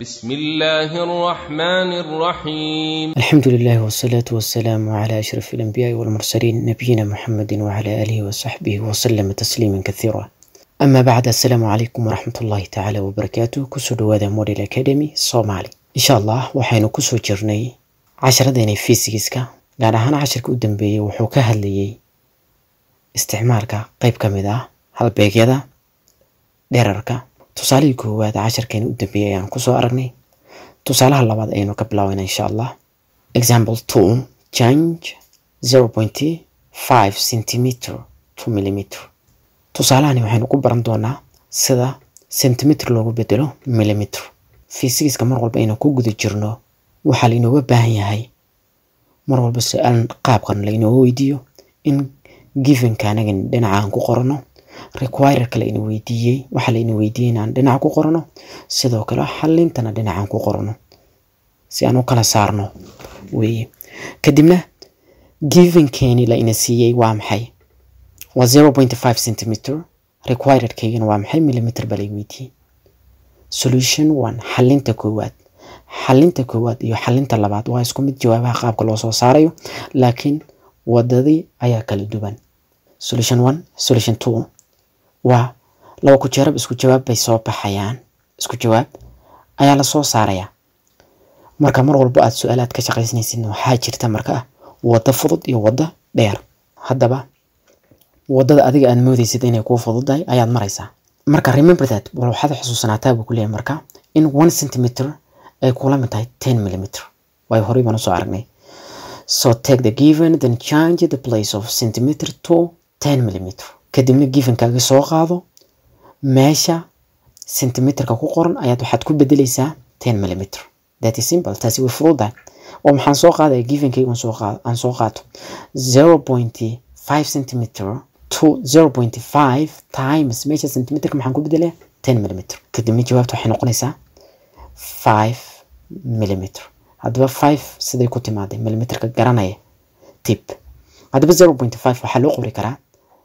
بسم الله الرحمن الرحيم الحمد لله والصلاة والسلام على أشرف الأنبياء والمرسلين نبينا محمد وعلى آله وصحبه وسلم تسليما كثيرا أما بعد السلام عليكم ورحمة الله تعالى وبركاته كسو دوادا موديل أكاديمي صومالي إن شاء الله waxaynu kusoo jirnay casharadeenay fiisigiska gaar ahaan casharka u dambeeyey wuxuu ka hadlayey isticmaalka qayb ka mid ah halbeegyada dherarka tusaalihii koowaad casharkeena u dambeeyey ayaan kusoo aragnay tusaalaha labaad ayaynu ka bilaabana insha allah example two change zero point five centimeter to millimeter tusaalahani waxaynu ku baran doonaa sida centimeter loogu bedelo millimeter fiisigiska mar walba aynu ku guda jirno waxaa lainooga baahan yahay mar walba su-aal qaabkan lainooga weydiiyo in givenka anagan dhinaca aan ku qorano requirerka la ina weydiiyey waxaa la ina weydiiyey inaan dhinaca ku qorano sidoo kale xalintana dhinacaan ku qorano si aan u kala saarno weeye kadibna givenkeeni la ina siiyey waa maxay waa zero point five centimeter requirerkaygana waa maxay millimeter baa la weydiiyey solution one xalinta koowaad xalinta koowaad iyo xalinta labaad waa isku mid jawaabaha qaabka loo soo saarayo laakiin wadadii ayaa kala duwan solution one solution two waa laba ku jeerab isku jawaab bay soo baxayaan isku jawaab ayaa lasoo saarayaa marka mar walbo aad su-aalaad ka shaqaysanaysid waxaa jirta marka waddo fudud iyo waddo dheer haddaba waddada adiga aad moodaysid inay kuu fududahay ayaad maraysaa marka remember that bal waxaad xusuusanaataa buu kuleeyahay marka in one centimeter ay kula mid tahay ten millimeter waayo horey baan usoo aragnay so take the given then change the place of centimeter to ten millimeter kadibna givenkaaga soo qaado meesha centimeterka ku qoran ayaad waxaad ku bedeleysaa ten millimeter that is simple taasi way fududahay oo maxaan soo qaadaya givenkayga soo qaado aan soo qaato zero point five centimeter to zero point five times meesha centimeterka maxaan ku bedelaya ten millimeter kadibna jawaabta waxay noqonaysaa five millimeter haddaba five siday ku timaaday millimeterka garanaya tip haddaba zero point five waxaa loo qori karaa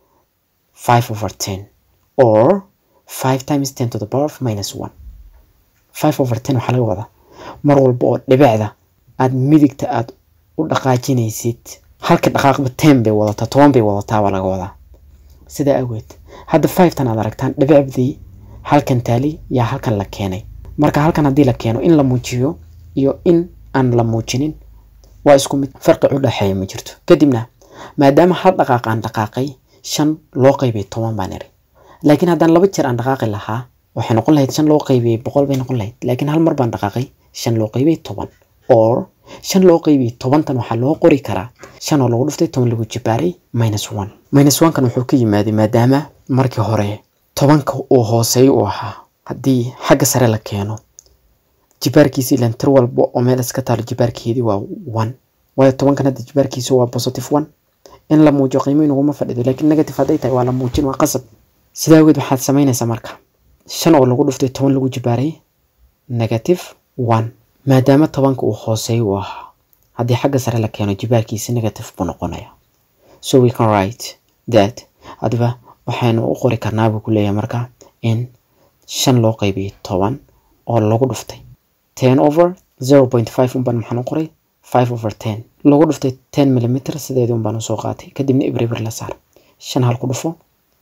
five over ten or five times ten to the power of minus one five over ten waxaa laga wadaa mar walba oo dhibicda aad midigta aad u dhaqaajinaysid halka dhaqaaqba ten bay wadataa toban bay wadataa baa laga wadaa sidaa awgeed hadda fivetan aad aragtaan dhibicdii halkan taali yaa halkan la keenay marka halkan haddii la keeno in la muujiyo iyo in aan la muujinin waa isku mid farqi u dhexeeya ma jirto kadibna maadaama hal dhaqaaq aan dhaqaaqay shan loo qaybiyay toban baan iri laakiin haddaan laba jeer aan dhaqaaqi lahaa waxay noqon lahayd shan loo qaybiyey boqol bay noqon lahayd laakiin hal mar baan dhaqaaqay shan loo qaybiyey toban or shan loo qaybiyey tobantan waxaa loo qori karaa shan oo lagu dhuftay toban lagu jibaaray minus one minus one kan wuxuu ka yimaaday maadaama markii hore tobanka uu hooseeyo uu ahaa haddii xagga sare la keeno jibaarkiisa ilan tir walba oo meel iska taalo jibaarkeedii waa one waayo tobankan hadda jibaarkiisa waa positive one in la muujiyo qiimo inaguma fadhido laakiin negative hadday tahay waa la muujin waa qasab sidaa awgeed waxaad samaynaysaa marka shan oo lagu dhuftay toban lagu jibaaray negative one maadaama tobanka uu hooseeyo uu ahaa haddii xagga sare la keeno jibaarkiisa negative buu noqonaya so we can write that hadaba waxaynu u qori karnaa buu ku leeyahay marka in shan loo qaybiyay toban oo lagu dhuftay ten over zero point five unbaan maxaan u qoray five over ten lagu dhuftay ten millimeter sideedii unbaan usoo qaatay kadibna ibreber la saar shan hal ku dhufo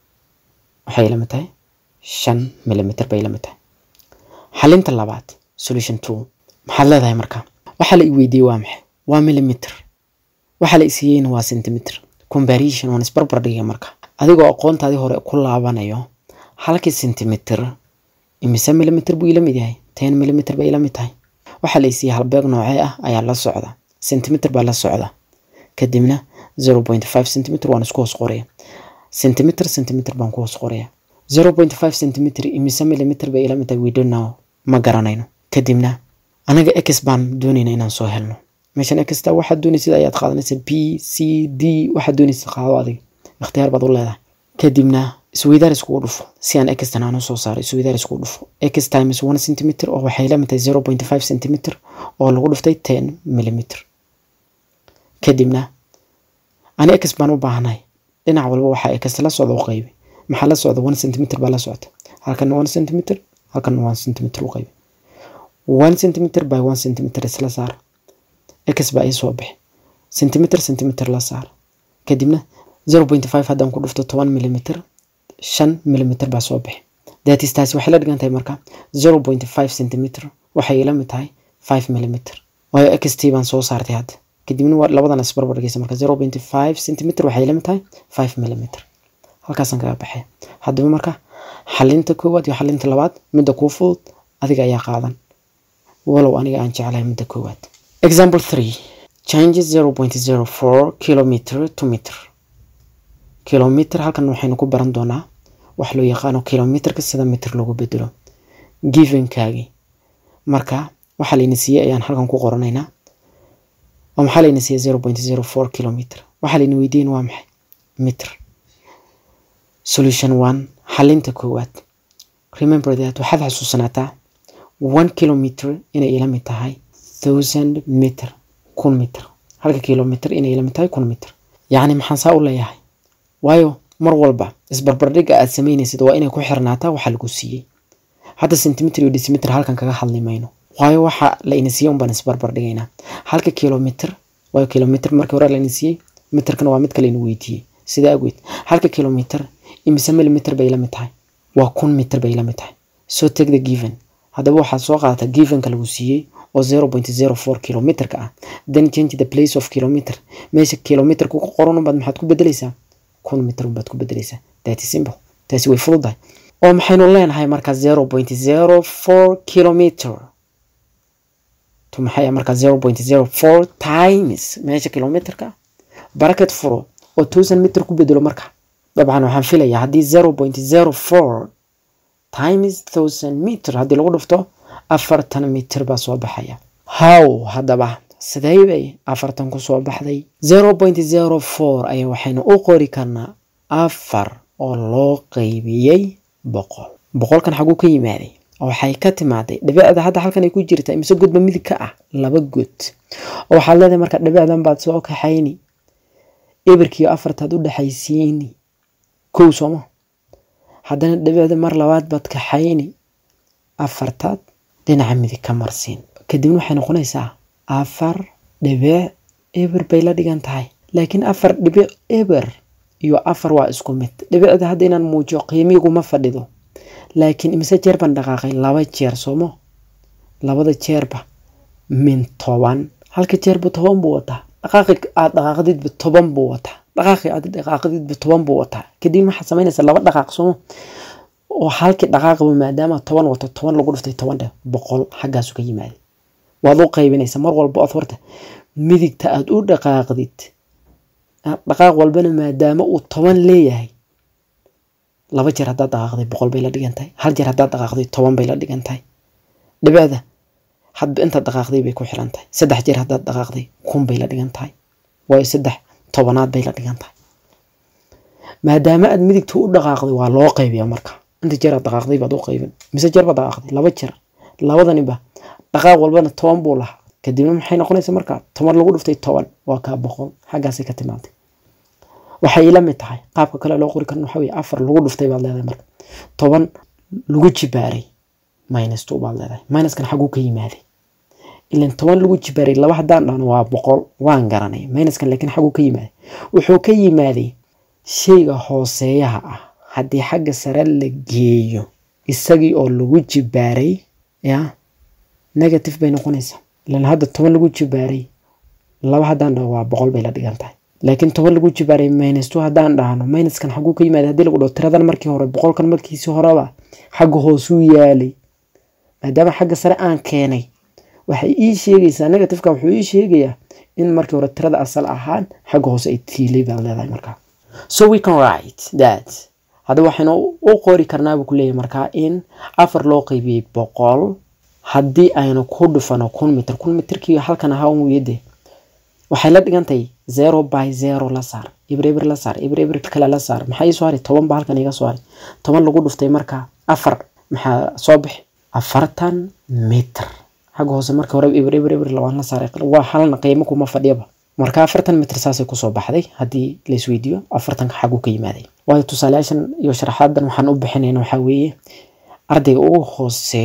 waxay lamid tahay shan millimeter bay lamid tahay xalinta labaad solution two maxaad leedahay marka waxaa la i weydiiyey waa maxay waa millimeter waxaa la isiiyeyna waa centimeter comparison waan isbarbar dhigay marka adigoo aqoontaadii hore ku laabanayo halkii centimeter imise millimeter buu ila mid yahay ten millimeter bay ila mid tahay waxaa la isiiyey halbeeg noocee ah ayaa la socda centimeter baa la socda kadibna zero point five centimeter waan isku hoos qoraya centimeter centimeter baan ku hoos qoraya zero point five centimeter imise millimeter bay ila mid tahay we don't know ma garanayno kadibna anaga x baan doonayna inaan soo helno meeshan xta waxaad doonaysid ayaad qaadanaysa b c d waxaad doonaysid qaado adiga ikhtiyaar baad u leedahay kadibna isweydaar iskugu dhufo si aan xtan aan usoo saaro isweydaar iskugu dhufo x times one centimeter oo waxay la mid tahay zero point five centimeter oo lagu dhuftay ten millimeter kadibna ani x baan u baahanahay dhinac walba waxaa x la socda u qaybi maxaa la socda one centimeter baa la socda halkan one centimeter halkan one centimeter u qaybi one centimeter by one centimeter isla saar x baa ii soo bixi centimeter centimeter la saar kadibna zero point five haddaan ku dhufto toban millimeter shan millimeter baa soo bixi datis taasi waxay la dhigan tahay marka zero point five centimeter waxay ila mid tahay five millimeter waayo x t baan soo saartay hadda kadibna waa labadan isbarbar dhigaysa marka zero point five centimeter waxay ila mid tahay five millimeter halkaasaan kaga baxay haddaba marka xalinta koowaad iyo xalinta labaad midda kuu fudud adiga ayaa qaadan walow aniga aan jeclahay midda koowaad example three changes zero point zero four kilometer to meter kilometer halkan waxaynu ku baran doonaa wax loo yaqaano kilometerka sida meter loogu bedelo givenkaagi marka waxaa layna siiyey ayaan halkan ku qoranaynaa oo maxaa layna siiyey zero point zero four kilometer waxaa layna weydiin waa maxay meter solution one xalinta koowaad remember that waxaad xasuusanaataa one kilometer inay ila mid tahay thousand meter kun meter halka kilometer inay ila mid tahay kun meter yacni maxaan saa u leeyahay waayo mar walba isbarbardhigga aad samaynaysid waa inay ku xirnaataa waxa lagu siiyey hadda centimeter iyo decimeter halkan kaga hadli mayno waayo waxa la ina siiyey unbaan isbarbardhigaynaa halka kilometer waayo kilometer markii hore la ina siiyey meterkana waa mid kale ina weydiiyey sida agweyd halka kilometer imise millimeter bay la mid tahay waa kun meter bay la mid tahay so take the given haddaba waxaad soo qaadataa givenka lagu siiyey oo zero point zero four kilometerka ah then change the place of kilometer meesha kilometerka ku qoran unbaad maxaad ku bedelaysaa kun meter unbaad ku bedelaysaa that is simple taasi way fududahay oo maxaynu leenahay marka zero point zero four kilometer to maxay marka zero point zero four times meesha kilometerka bracket furo oo thousand meter ku bedelo marka dabcan waxaan filayaa haddii zero point zero four times thousand meter haddii lagu dhufto afartan meter baa soo baxaya how haddaba sidee bay afartan ku soo baxday zero point zero four ayaa waxaynu u qori karnaa afar oo loo qeybiyey boqol boqolkan xaguu ka yimaaday waxay ka timaaday dhibicda hadda halkan ay ku jirta imise godba midig ka ah laba god oo waxaad leedahay marka dhibicdan baad soo kaxayni ebirkiiyo afartaad u dhexaysiini kow sooma haddana dhibicda mar labaad baad kaxayni afartaad dhinaca midig ka marsiin kadibna waxay noqonaysaa afar dhibic eber bay la dhigan tahay laakiin afar dhibic eber iyo afar waa isku mid dhibicda hadda inaan muujiyo qiimiguma fadhido laakiin imise jeer baan dhaqaaqay laba jeer soomo labada jeerba min toban halka jeerba toban buu wataa dhaqaaqi aad dhaqaaqdidba toban buu wataa dhaqaaqi aad dhaqaaqdidba toban buu wataa kadib waxaad samaynaysaa laba dhaqaaq soomo oo halkii dhaqaaqaba maadaama toban wato toban lagu dhuftay toban dheh boqol xaggaasu ka yimaaday waad u qaybinaysaa mar walba ood horta midigta aad u dhaqaaqdid dhaqaaq walbana maadaama uu toban leeyahay laba jeer haddaad dhaqaaqday boqol bay la dhigan tahay hal jeer haddaad dhaqaaqday toban bay la dhigan tahay dhibicda hadba intaad dhaqaaqday bay ku xiran tahay saddex jeer haddaad dhaqaaqday kun bay la dhigan tahay waayo saddex tobanaad bay la dhigan tahay maadaama aad midigta u dhaqaaqday waa loo qaybiyaa marka inta jeer aad dhaqaaqday baad u qaybin mise jeer baad dhaqaaqday laba jeer labadaniba dhaqaaq walbana toban buu lahaa kadibna maxay noqonaysa marka toban lagu dhuftay toban waa kaa boqol xaggaasay ka timaatay waxay ila mid tahay qaabka kale loo qori karan waxa weye afar lagu dhuftay baad leedahay marka toban lagu jibaaray minus two baad leedahay minuskan xaguu ka yimaaday ilan toban lagu jibaaray laba haddaan dhahno waa boqol waan garanay minuskan laakiin xaguu ka yimaaday wuxuu ka yimaaday shayga hooseeyaha ah haddii xagga sare la geeyo isagii oo lagu jibaaray ya negative bay noqonaysaa ilan hadda toban lagu jibaaray laba haddaan dhahno waa boqol bay la dhigan tahay laakiin toban lagu jibaaray minus two haddaan dhahno minuskan xaguu ka yimaada haddii lagu dhaho tiradan markii hore boqolkan markiisii horeba xagga hoosuu yaalay maadaama xagga sare aan keenay waxay ii sheegaysaa negativeka wuxuu ii sheegayaa in markii hore tirada asal ahaan xagga hoose ay tiilay baad leedahay markaa so we can write that hadda waxaynu u qori karnaa buu ku leeyahay markaa in afar loo qeybiyey boqol haddii aynu ku dhufano kun mitir kun mitirkii halkan ahaa un weyade waxay la dhigantahay zero by zero la saar ibreibir la saar ibreibir kale la saar maxaa ii soo haray toban ba halkan iga soo haray toban lagu dhuftay marka afar maxaa soo bixi afartan mitr xagga hoose marka hore ibreibir ibir labaan la saaray waa halna qiimo kuma fadhiyaba marka afartan mitr saasay kusoo baxday haddii laisweydiiyo afartanka xaguu ka yimaaday waayo tusaalayaashan iyo sharaxaadan waxaan u bixinayna waxaa weeye ardayga ugu hooseeyo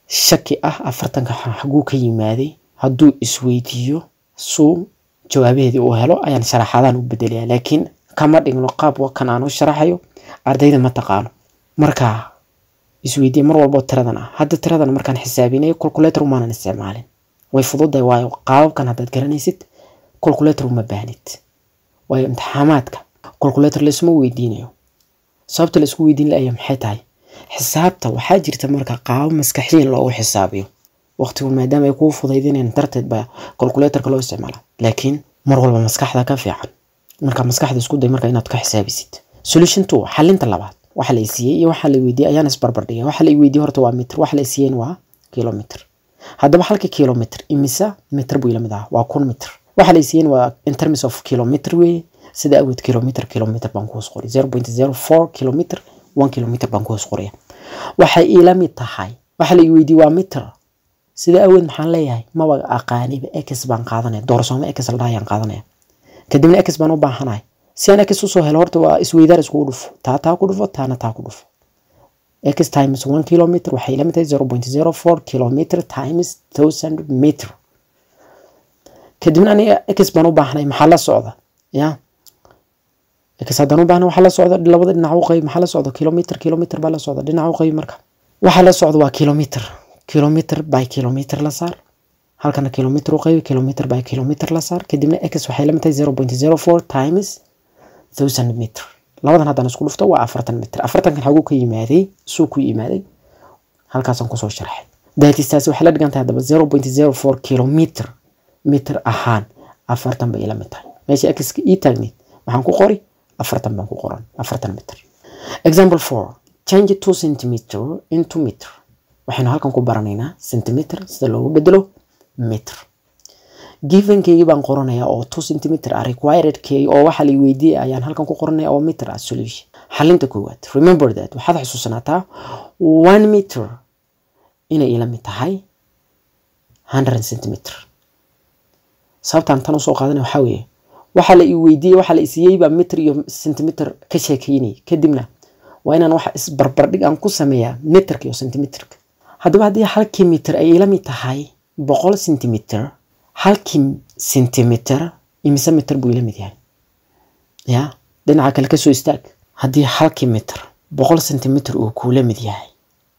shaki ah afartanka xaguu ka yimaaday hadduu isweydiiyo suu jawaabaheedii uu helo ayaan sharaxaadaan u bedelaya laakiin kama dhigno qaab kan aan u sharaxayo ardayda ma taqaano marka isweydiiya mar walbo tiradan ah hadda tiradan markaan xisaabinayo calculator umaanan isticmaalin way fududahay waayo qaababkan haddaad garanaysid calculator uma baahnid waayo imtixaamaadka calculator laisma weydiinayo sababta laisku weydiin laaya maxay tahay xisaabta waxaa jirta marka qaabo maskaxiyan loogu xisaabiyo waqtigu maadaama ay kuu fudaydinayn darteed baa calculatorka loo isticmaala laakiin mar walba maskaxda ka fiican marka maskaxda isku day marka inaad ka xisaabisid solution two xalinta labaad waxa la isiiyey iyo waxa la weydiiyey ayaan isbarbardhigay waxa la weydiiyey horta waa mitr waxa la isiiyeen waa kilomitr haddaba halka kilomitr imisa mitr buu ilamid ah waa kun mitr waxa la isiiyeen waa in terms of kilomitr weeye sida awood kilomitr kilomitr baan kuhoos qoray zero point zero four kilomitr one kilomitr baan kuhoos qoraya waxay ila mid tahay waxa la weydiiyey waa mitr sida awood maxaan leeyahay maba aqaaniba x baan qaadanaya doorsoomo x la dhahayaan qaadanaya kadibna x baan u baahanahay si aan x usoo helo horta waa isweydaar iskugu dhufo taa taa ku dhufo taana taa ku dhufo x times one kilometer waxay ila mid tahay zero point zero four kilometer times thousand meter kadibna aniga x baan u baahnay maxaa la socda ya x haddaan u baahna waxaa la socda labada dhinac u qayb maxaa la socda kilometer kilometer baa la socda dhinac u qayb marka waxaa la socda waa kilometer kilometer by kilometer la saar halkana kilometer u qaybi kilometer by kilometer la saar kadibna x waxay la mid tahay zero point zero four times thousand meter labadan haddaan isku dhufto waa afartan mitr afartankan xaguu ka yimaaday suu ku yimaaday halkaasaan kusoo sharxay daatistaasi waxay la dhigan tahay haddaba zero point zero four kilometer mitr ahaan afartan bay ila mid tahay meesha xka ii taagneyd waxaan ku qori afartan baan ku qoran afartan mitr example four change two centimeter into meter waxaynu halkan ku baranaynaa centimeter sida loogu bedelo meter givenkeygii baan qoranayaa oo two centimeter ah requiredkeygii oo waxa la weydiiyay ayaan halkan ku qoranaya oo meter ah solution xalinta koowaad remember that waxaad xusuusanaataa one meter inay ila mid tahay hundred centimeter sababtaan tan usoo qaadanaya waxaa weeye waxa la i weydiiyey waxa la isiiyey baa meter iyo centimeter ka sheekeynayay kadibna waa inaan waxa isbarbardhig aan ku sameeyaa meterka iyo centimeterka haddaba haddii halkii mitir ay ila mid tahay boqol centimeter halkii centimeter imise mitir buu ila mid yahay ya dhinaca kale kasoo istaag haddii halkii mitir boqol centimeter uu kuula mid yahay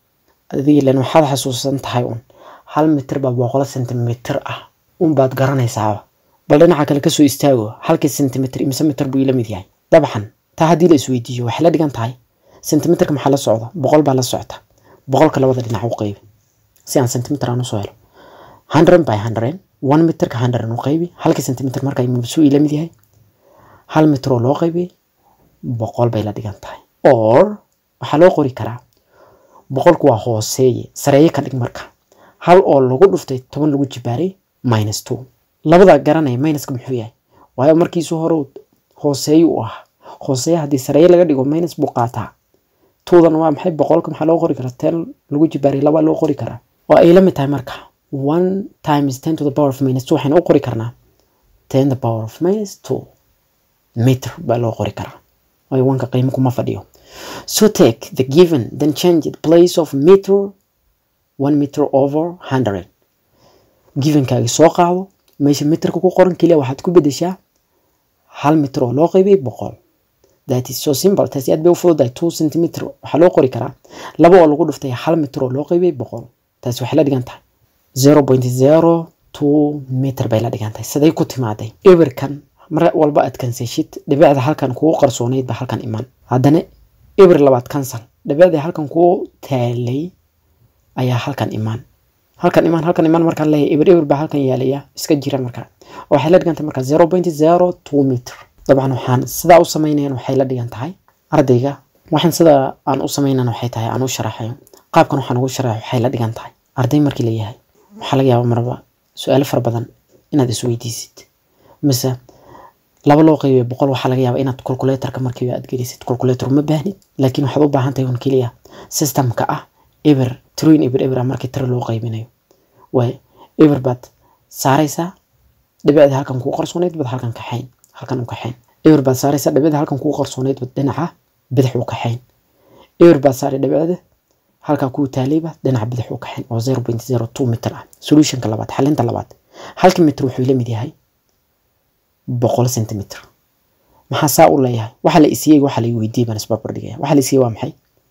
adiga ilan waxaad xasuusan tahay un hal mitir baa boqol centimeter ah unbaad garanaysaaba bal dhinaca kale kasoo istaago halkii centimeter imise mitir buu ila mid yahay dabcan taa haddii la isweydiiyo waxay la dhigan tahay centimeterka maxaa la socda boqol baa la socta boqolka labada dhinac u qaybi si aan centimeter aan usoo helo hundred by hundred one meterka hundred u qaybi halkii centimeter marka mabsuu ila mid yahay hal mitir oo loo qaybiyey boqol bay la dhigan tahay or waxaa loo qori karaa boqolku waa hooseeye sareeye ka dhig marka hal oo lagu dhuftay toban lagu jibaaray minus two labada garanaya minuska muxuu yahay waayo markiisu hore hooseeye u ahaa hooseeye haddii sareeye laga dhigo minus buu qaataa tuudan waa maxay boqolka maxaa loo qori karaa ten lagu jibaaray laba loo qori karaa oo ay la mid tahay marka one times ten to the power of minus two waxaynu u qori karnaa ten the power of minus two meter baa loo qori karaa waayo wanka qiimo kuma fadhiyo so take the given then change the place of meter one meter over hundred givenkaagi soo qaado meesha meterka ku qoran keliya waxaad ku bedeshaa hal mitir oo loo qaybiyay boqol that is so simple taasi aad bay u fududahay two centimeter waxaa loo qori karaa laba oo lagu dhuftay hal mitir oo loo qaybiyay boqol taasi waxay la dhigan tahay zero point zero two meter bay la dhigan tahay siday ku timaaday ebirkan mar walba aad kansashid dhibicda halkan kugu qarsoonayd ba halkan iman haddana ebir labaad kansal dhibicda halkan kugu taalay ayaa halkan imaan halkan imaan halkan imaan markaan leeyahay ebir ebir baa halkan yaalaya iska jira markaa waxay la dhigan tahay markaa zero point zero two meter dabcan waxaan sidaa u samaynayan waxay la dhigan tahay ardayga waxaan sidaa aan u samaynan waxay tahay aan u sharaxayo qaabkan waxaan ugu sharaxay waxay la dhigan tahay arday markii la yahay waxaa laga yaaba marba su-aalo fara badan inaad isweydiisid mise laba loo qaybiyo boqol waxaa laga yaaba inaad calculatorka markiiba aad gelisid calculator uma baahnid laakiin waxaad u baahan tahay un keliya systemka ah eber tiroyin eber eber ah markii tiro loo qaybinayo waay eber baad saaraysaa dhibicda halkan kuu qarsoonayd baad halkan kaxayn halkan u kaxayn eber baad saaraysaa dhibicda halkan kuu qarsoonayd baad dhinaca bidix u kaxayn eber baad saaray dhibicda halkaa kuu taalayba dhinaca bidix u kaxin oo zero point zero two mitir ah solutionka labaad xalinta labaad halka mitir wuxuu la mid yahay boqol centimeter maxaa saa u leeyahay waxa la isiiyey waxa la weydiiyey baan isbarbar dhigaya waxa la isiiyey waa maxay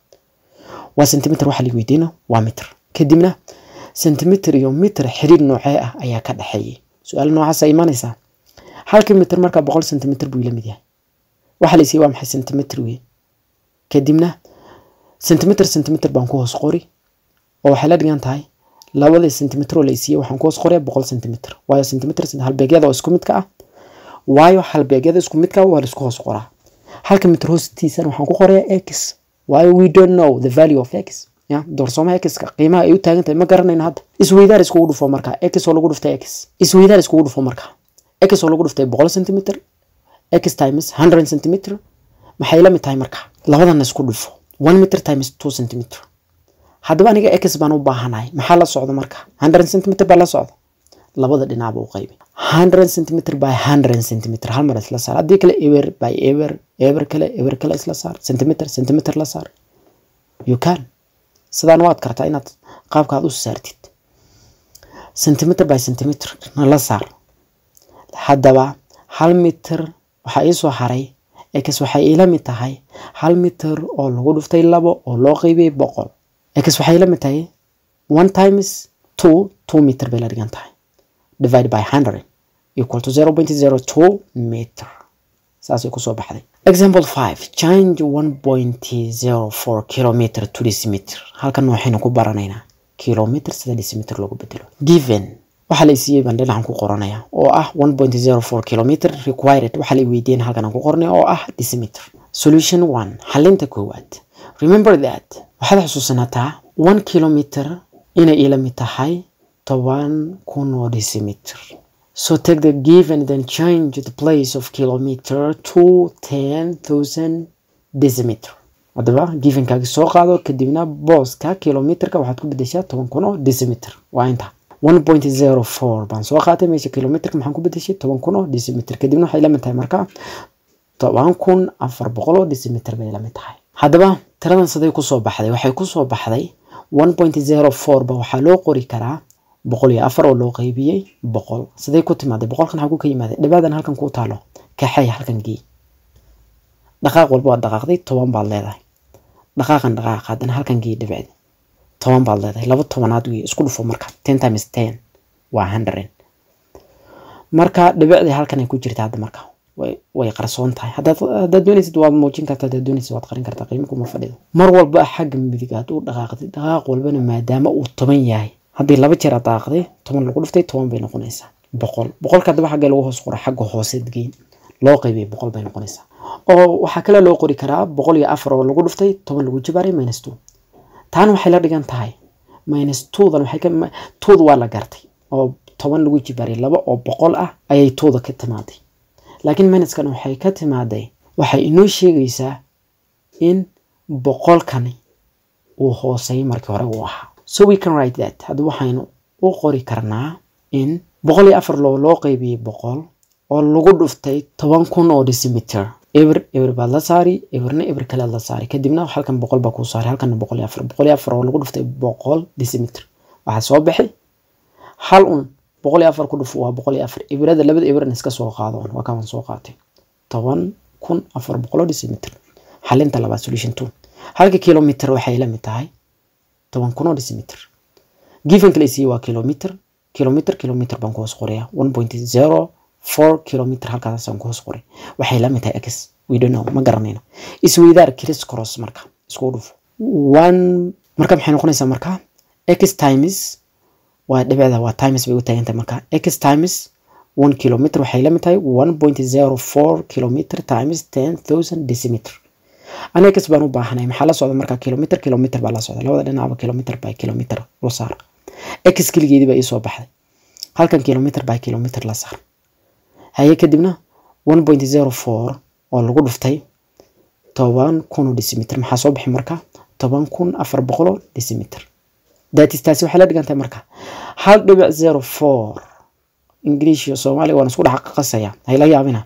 waa centimeter waxa la weydiina waa mitir kadibna centimeter iyo mitir xiriir noocee ah ayaa ka dhexeeyay su-aal noocaasa imaanaysaa halka mitir markaa boqol centimeter buu la mid yahay waxa la isiiyey waa maxay centimeter wey kadibna centimeter centimeter baan ku hoos qori oo waxay la dhigan tahay labadii centimeter oo la isiiyey waxaan ku hoos qoraya boqol centimeter waayo centimeter halbeegyada oo isku midka ah waayo halbeegyada isku midka waa la isku hoos qoraa halka mitir hoostiisana waxaan ku qorayaa x waayo we don't know the value of x ya doorsoomaha x-ka qiimaha ay u taagan tahay ma garanayno hadda isweydaar iskugu dhufo markaa x oo lagu dhuftay x isweydaar iskugu dhufo markaa x oo lagu dhuftay boqol centimeter x times hundred centimeter maxay la mid tahay markaa labadana isku dhufo one meter times two centimeter haddaba aniga x baan u baahanahay maxaa la socda marka hundred centimeter baa la socda labada dhinacba u qaybi hundred centimeter by hundred centimeter hal mar isla saar haddii kale ewer by ewer ewer kale ewer kale isla saar centimeter centimeter la saar you can sidaan waad kartaa inaad qaabkaad u saartid centimeter by centimeter na la saar haddaba hal mitir waxaa ii soo haray x waxay iila mid tahay hal mitir oo lagu dhuftay labo oo loo qeybiyey boqol x waxay iila mid tahay one times two two meter bay la dhigan tahay divide by hundred equal to zero point zero two meter saasay kusoo baxday example five change one point zero four kilometer to decimeter halkan waxaynu ku baranaynaa kilometer sida decimeter loogu bedelo given waxaa la isiiyey baan dhinacan ku qoranaya oo ah one point zero four kilometer required waxaa la weydiin halkan aan ku qoranaya oo ah decimeter solution one xalinta koowaad remember that waxaad xusuusanataa one kilometer inay ila mid tahay toban kun oo decimeter so take the given then change the place of kilometer to ten thousand decimeter haddaba givenkaagi soo qaado kadibna booska kilometerka waxaad ku bedeshaa toban kun oo decimeter waa inta one point zero four baan soo qaatay meesha kilometerka maxaan ku bedeshay toban kun oo decimeter kadibna waxay la mid tahay marka toban kun afar boqol oo decimeter bay la mid tahay haddaba tiradan siday kusoo baxday waxay kusoo baxday one point zero four ba waxaa loo qori karaa boqol iyo afar oo loo qeybiyey boqol siday ku timaaday boqolkan xaguu ka yimaaday dhibaadan halkan ku taalo kaxay halkan gii dhaqaaq walba waad dhaqaaqday toban baad leedahay dhaqaaqan dhaqaaq haddana halkan gii dhibicdi toban baad leedahay laba tobanaad wey isku dhufo marka ten times ten waa hundred marka dhibicdii halkan ay ku jirta hadda marka way qarsoon tahay haddaad doonaysid waad muujin kartaa haddaad doonaysid waad qarin kartaa qiimo kuma fadhido mar walba xagga midig aad u dhaqaaqday dhaqaaq walbana maadaama uu toban yahay haddii laba jeer aad daaqday toban lagu dhuftay toban bay noqonaysaa boqol boqolka haddaba xagga lagu hoos qora xagga hooseed geyn loo qaybiyay boqol bay noqonaysaa oo waxaa kale loo qori karaa boqol iyo afar oo lagu dhuftay toban lagu jibaaray minus two taana waxay la dhigan tahay minus twodan waxay ka twoda waa la gartay oo toban lagu jibaaray laba oo boqol ah ayay twoda ka timaaday laakiin minuskan waxay ka timaaday waxay inoo sheegaysaa in boqolkani uu hooseeyay markii hore uu ahaa so we can write that hadda waxaynu u qori karnaa in boqol iyo afar loo loo qaybiyey boqol oo lagu dhuftay toban kun oo decimeter eber eber baad la saari eberna eber kalead la saari kadibna halkan boqol baa kuu saari halkanna boqol iyo afar boqol iyo afar oo lagu dhuftay boqol decimeter waxaa soo baxay hal un boqol iyo afar ku dhuf waa boqol iyo afar eberada labada eberna iska soo qaado waa kaan soo qaatay toban kun afar boqol oo decimeter xalinta labaad solution two halka kilometer waxay la mid tahay toban kun oo decimeter given kale isiiye waa kilometer kilometer kilometer baan ku hoos qoraya one point zero four kilometer halkaasaan ku hoos qoray waxay la mid tahay x we don't know ma garanayno isweydaar criss cross marka isku dhufo one marka maxay noqonaysaa marka x times waa dhibicda waa times bay u taagan tahay marka x times one kilometer waxay la mid tahay one point zero four kilometer times ten thousand decimeter aniga x baan u baahanay maxaa la socda marka kilometer kilometer baa la socda labada dhinacba kilometer by kilometer loo saar x keligeedii baa iisoo baxday halkan kilometer by kilometer la saar haye kadibna one point zero four oo lagu dhuftay toban kun oo decimeter maxaa soo bixi marka toban kun afar boqol oo decimeter datis taasi waxay la dhigantahay marka hal dhibic zero four english iyo soomaaliya waan isku dhex qasaya hayla yaabina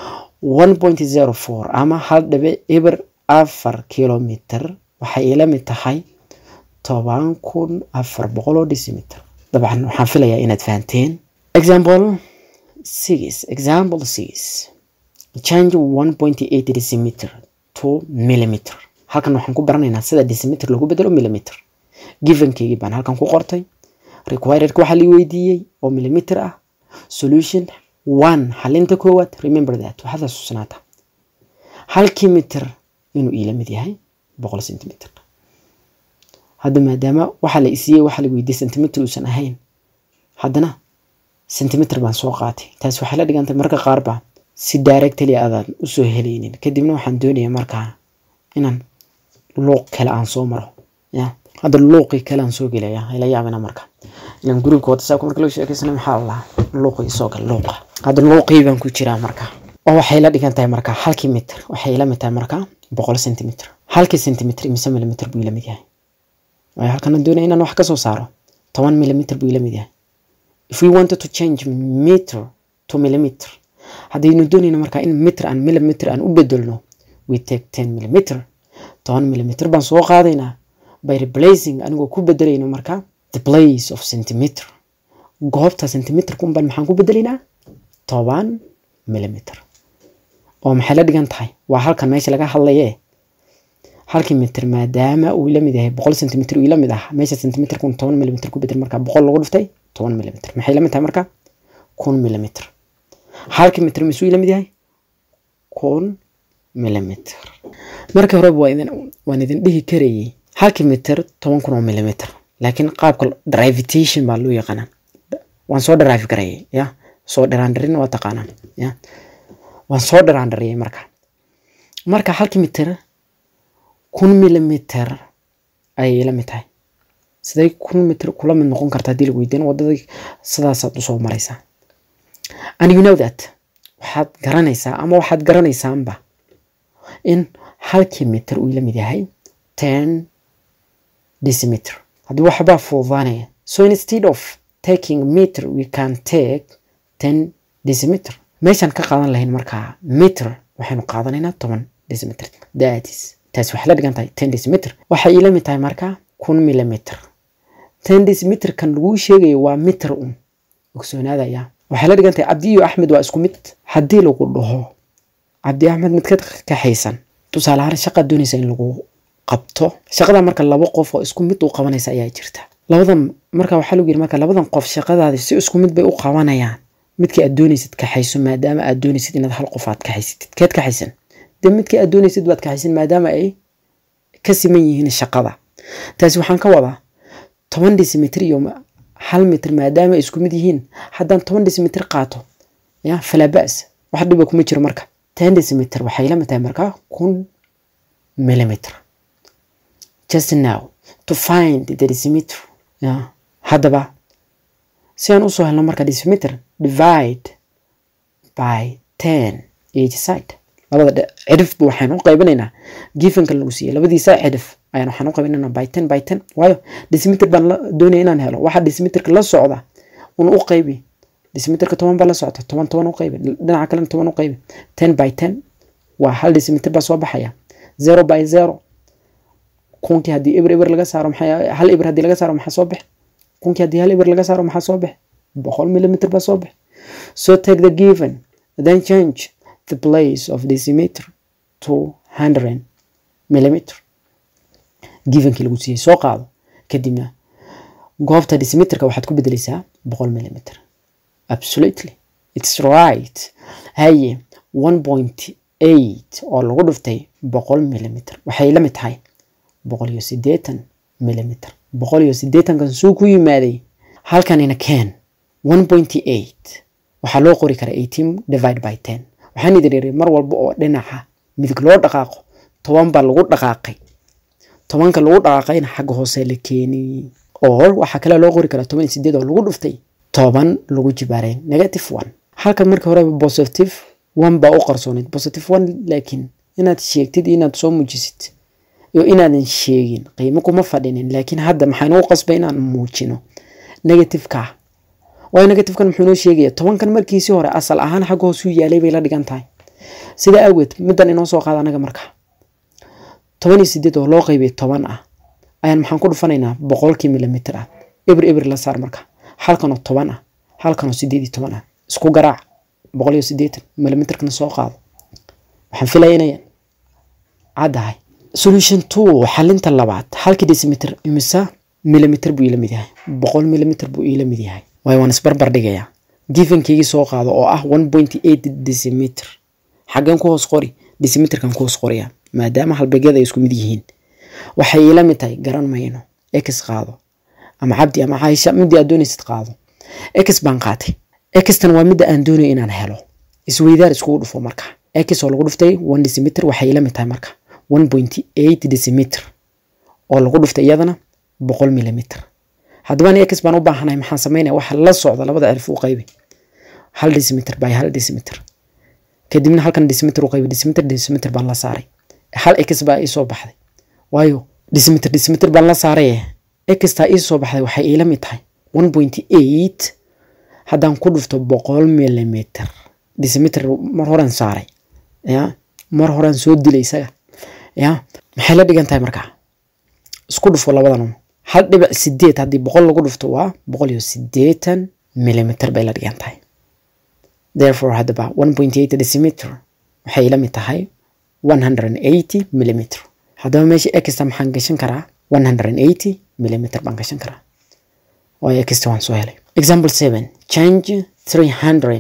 one point zero four ama hal dhibic eber afar kilometer waxay ila mid tahay toban kun afar boqol oo decimeter dabcan waxaan filayaa inaad fahanteen example six example six change one point eight decimeter to millimeter halkan waxaan ku baranaynaa sida decimeter lagu bedelo millimeter givenkeygii baan halkan ku qortay requiredka waxaa la weydiiyey oo millimeter ah solution one xalinta koowaad remember that waxaad xasuusnaata halkii mitir inuu iila mid yahay boqol centimeter hadda maadaama waxaa la isiiyey waxaa la weydiiyey centimeter uusan ahayn haddana centimeter baan soo qaatay taas waxay la dhigantay marka qaar baa si directly adaan usoo helaynin kadibna waxaan doonayaa markaa inaan luuq kale aan soo maro ya hadda luuqii kale aan soo gelaya ila yaabina marka ilan gruubka whatsappka marka loo sheekeysana maxaa la lahaa luuqii soo gal luuqa hadda luuqii baan ku jiraa marka oo waxay la dhigan tahay marka halkii mitir waxay la mid tahay marka boqol centimeter halkii centimeter imise millimeter buu ila mid yahay waayo halkana doonaya inaan wax ka soo saaro toban millimeter buu ila mid yahay if we wanted to change meter to millimeter haddaynu doonayno marka in meter aan millimeter aan u bedelno we take ten millimeter toban millimeter baan soo qaadaynaa by replacing anigoo ku bedelayno marka the place of centimeter goobta centimeter kunban maxaan ku bedelaynaa toban millimeter oo maxay la dhigan tahay waa halkan meesha laga hadlaye halkii mitir maadaama uu la mid yahay boqol centimeter uu la mid ah meesha centimeter kun toban millimeter ku bedel marka boqol lagu dhuftay toban millimeter maxay la mid tahay marka kun millimeter halkii mitir misuu la mid yahay kun millimeter markii horeba waa idin waan idin dhihi karayay halkii mitir toban kun oo millimeter laakiin qaabka drivitation baa loo yaqaanaa waan soo dharafi karayay ya soo dharaandarin waa taqaanaa ya waan soo dharaandariyay marka marka halkii mitir kun millimeter ayay la mid tahay siday kun mitir kula mid noqon karta haddii lagu weydiin wadadii sidaasaad usoo maraysaa and you know that waxaad garanaysaa ama waxaad garanaysaanba in halkii mitir uu la mid yahay ten decimeter haddii waxbaa fududaanaya so instead of taking meter we can take ten decimeter meeshaan ka qaadan lahayn markaa meter waxaynu qaadanaynaa toban decimeter thats taas waxay la dhigan tahay ten decimeter waxay ila mid tahay markaa kun millimeter ten decimeter kan laguu sheegayo waa meter un ogsoonaadaya waxay la dhigan tahay cabdi iyo axmed waa isku mid haddii lagu dhaho cabdi axmed mid ka kaxaysan tusaale ahaan shaqaad doonaysa in lagu qabto shaqada marka laba qof oo isku mid u qabanaysa ayaa jirta labadan marka waxaa lagu yiri marka labadan qof shaqadaadi si isku mid bay u qabanayaan midkii aad doonaysid kaxayso maadaama aad doonaysid inaad hal qof aad kaxaysatid keed kaxaysan dee midkii aad doonaysid baad kaxaysan maadaama ay ka siman yihiin shaqada taasi waxaan ka wadaa toban decimeter iyo hal mitir maadaama ay isku mid yihiin haddaan toban decimeter qaato ya falaa ba'as wax dhiba kuma jiro marka ten decimeter waxay la mid tahay markaa kun millimeter just now to find the decimeter ya haddaba si aan usoo helno marka decimeter divide by ten each side labada cidhifba waxaan u qaybinaynaa gifanka lagu siiyey labadiisa cidhif ayaan waxaan u qaybinaynaa by ten by ten waayo decimeter baan doonaya inaan helo waxa decimeterka la socda un u qaybi decimeterka toban baa la socda toban toban u qaybi dhinaca kalena toban u qaybi ten by ten waa hal decimeter baa soo baxaya zero by zero kunkii haddii eber eber laga saaro maxay hal eber haddii laga saaro maxaa soo bax kunkii haddii hal eber laga saaro maxaa soo bax boqol millimeter baa soo bax so take the given then change the place of decimeter to hundred millimeter givenkii lagu siiyey soo qaado kadibna goobta decimeterka waxaad ku bedeleysaa boqol millimeter absolutely it's right haye one point eight oo lagu dhuftay boqol millimeter waxay la mid tahay boqol iyo siddeetan millimeter boqol iyo siddeetankan suu ku yimaaday halkanina keen one point eight waxaa loo qori karaa eighteen divide by ten waxaan idin yiri mar walba oo dhinaca midig loo dhaqaaqo toban baa lagu dhaqaaqay tobanka lagu dhaqaaqayna xagga hoose la keeniyey oo waxaa kale loo qori karaa toban iyo sideed oo lagu dhuftay toban lagu jibaareen negative one halkan marka horeba positive one baa u qarsooneyd positive one laakiin inaad sheegtid inaad soo muujisid iyo inaadan sheegin qiimo kuma fadhinin laakiin hadda maxaynu u qasbay inaan muujino negativeka waayo negativekan muxuu noo sheegaya tobankan markiisii hore asal ahaan xagga hoosuu yaalay bay la dhigan tahay sida awgeed middan inoo soo qaada anaga marka toban iyo sideed oo loo qaybay toban ah ayaan maxaan ku dhufanaynaa boqolkii milimitir ah ibir ibir la saar marka halkanoo toban ah halkanoo sideed iyo toban ah isku garaac boqol iyo sideetan milimitirkana soo qaado waxaan filaya inay caddahay solution two xalinta labaad halkii decimeter imisa milimitir buu iila mid yahay boqol milimitir buu iila mid yahay waayo waan isbarbar dhigayaa givenkeygii soo qaado oo ah one point eight decimeter xaggeen ku hoos qori decimeterkan ku hoos qoriya maadaama halbeegyada ay isku mid yihiin waxay iila mid tahay garan mayno ex qaado ama cabdi ama caaisha midii aad doonaysid qaado ex baan qaatay extan waa midda aan doonayo inaan helo isweydaar iskugu dhufo marka ex oo lagu dhuftay one decimeter waxay iila mid tahay marka one point eight decimeter oo lagu dhuftay iyadana boqol milimitir haddaba ani ex baan u baahanahay maxaan sameynaya waxa la socda labada cirif u qaybi hal decimeter by hal decimeter kadibna halkan decimeter u qaybi decimeter decimeter baan la saaray hal ex baa ii soo baxday waayo decimeter decimeter baan la saaray extaa ii soo baxday waxay iila mid tahay one point eight haddaan ku dhufto boqol milimitir decimeter mar horan saaray ya mar horan soo dilay isaga ya maxay la dhigan tahay markaa isku dhufo labadan hal dhibic sideed haddii boqol lagu dhufto waa boqol iyo sideetan milimitir bay la dhigan tahay therefore haddaba one point eight decimeter waxay ila mid tahay one hundred and eighty millimeter haddaba meesha exta maxaan gashan karaa one hundred and eighty millimeter baan gashan karaa waayo exta waan soo helay example seven change three hundred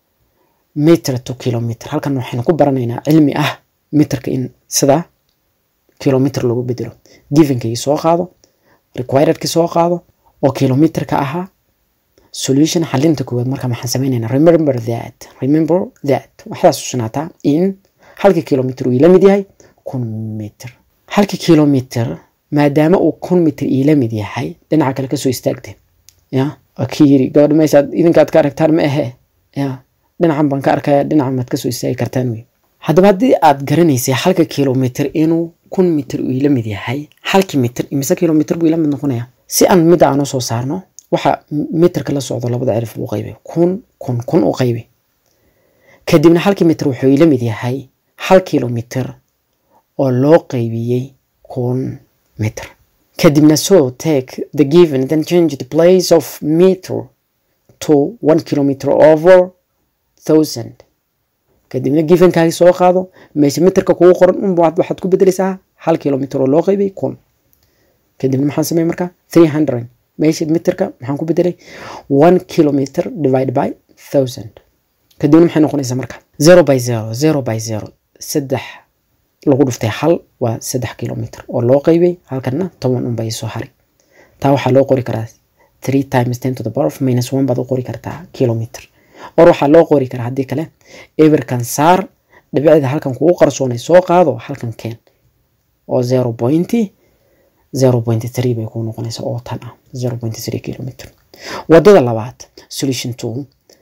meter to kilometer halkan waxaynu ku baranaynaa cilmi ah meterka in sida kilometer lagu bedelo givenkii soo qaado requiredki soo qaado oo kilometerka ahaa solution xalinta koowaad marka maxaan sameynaynaa remember that remember that waxaad xusunaataa in halkii kilometer uu ila mid yahay kun meter halkii kilometer maadaama uu kun meter iila mid yahay dhinaca kale kasoo istaagte ya ki yiri gabadha meeshaad idinkaad ka aragtaan ma ahe ya dhinacan baan ka arkaya dhinacan maad kasoo istaagi kartaan wey haddaba haddii aad garanaysay halka kilometer inuu kun mitir uu ila mid yahay halkii mitir imise kilometer buu ila mid noqonaya si aan midda aan usoo saarno waxa mitirka la socdo labada cirif uu qaybay kun kun kun u qaybi kadibna halkii mitir wuxuu ila mid yahay hal kilometer oo loo qaybiyey kun mitir kadibna so take the given then change the place of meter to one kilometer over thousand kadibna givenkaagi soo qaado meesha mitirka kugu qoran unba waxaad ku bedeleysaa hal kilometer oo loo qaybay kun kadibna maxaan samey markaa three hundred meesha mitirka maxaan ku bedelay one kilometer divide by thousand kadibna maxay noqonaysaa marka zero by zero zero by zero saddex lagu dhuftay hal waa saddex kilometer oo loo qaybay halkana toban unba isoo haray taa waxaa loo qori karaa three times ten to the power of minus one baad u qori kartaa kilometer or waxaa loo qori karaa haddii kale eberkan saar dhibicda halkan kugu qarsoonay soo qaado halkan keen oo zero point zero point three bay kuu noqonaysaa oo tan ah zero point three kilometer wadada labaad solution two